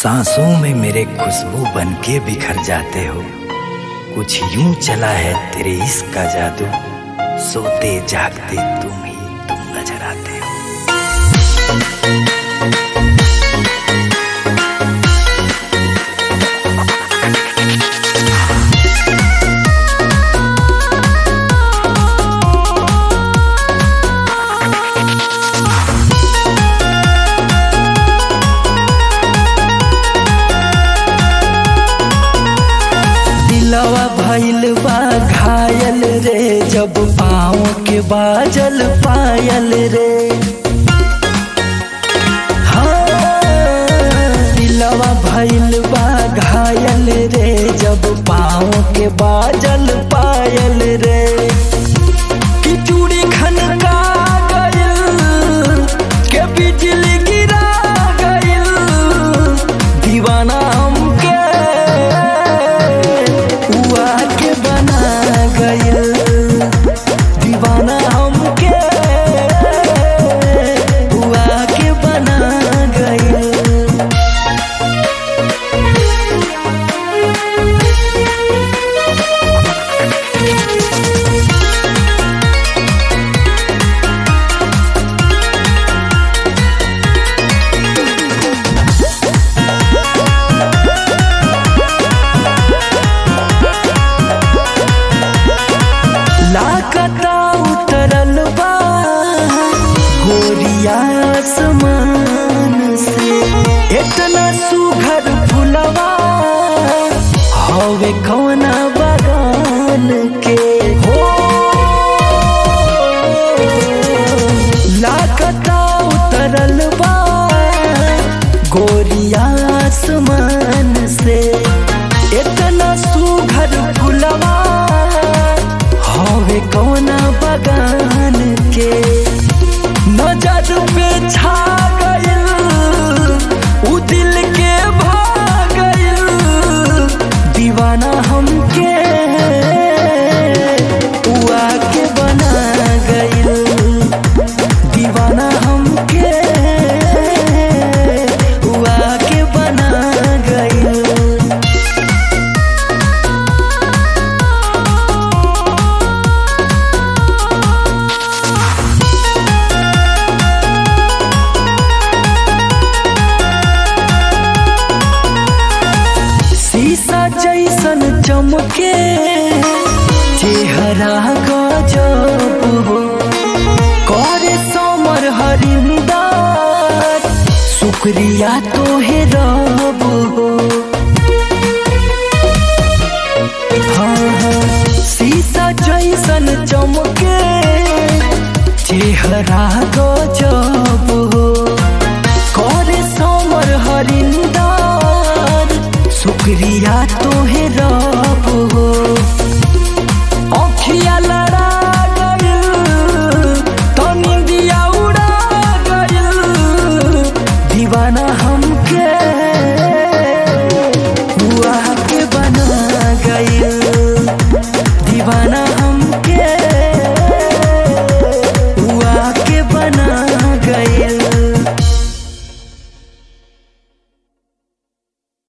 सांसों में मेरे खुशबू बन के बिखर जाते हो कुछ यूं चला है तेरे इश्क का जादू सोते जागते तुम ही तुम नजर आते हो दिलवा भइल बा घायल रे जब पाँव के बाजल पायल रे हाँ, दिलवा भइल बा घायल रे जब पाँव के बाजल पायल रे कि चूड़ी खनका गइल के बिजली गिरा गइल दीवाना हमके हुआ के बना गइल दीवाना हमके हुआ के बना गइल लाकता उतरल बा गोरिया आसमान से इतना सुघर फुलवा हवे कौना बगान के हो लाकता उतरल बा गोरिया आसमान से इतना सुघर फुलवा हवे कौना बगान के नजर पे छा गइल उ दिल के भा गइल दीवाना हमके उआ के बना गइल दीवाना हमके उआ के बना गइल शीशा जैसन चमके चेहरा गजब हो करे समर हरिंदार शुक्रिया तोहे रब हो हाँ हाँ शीशा जैसन चमके चेहरा गजब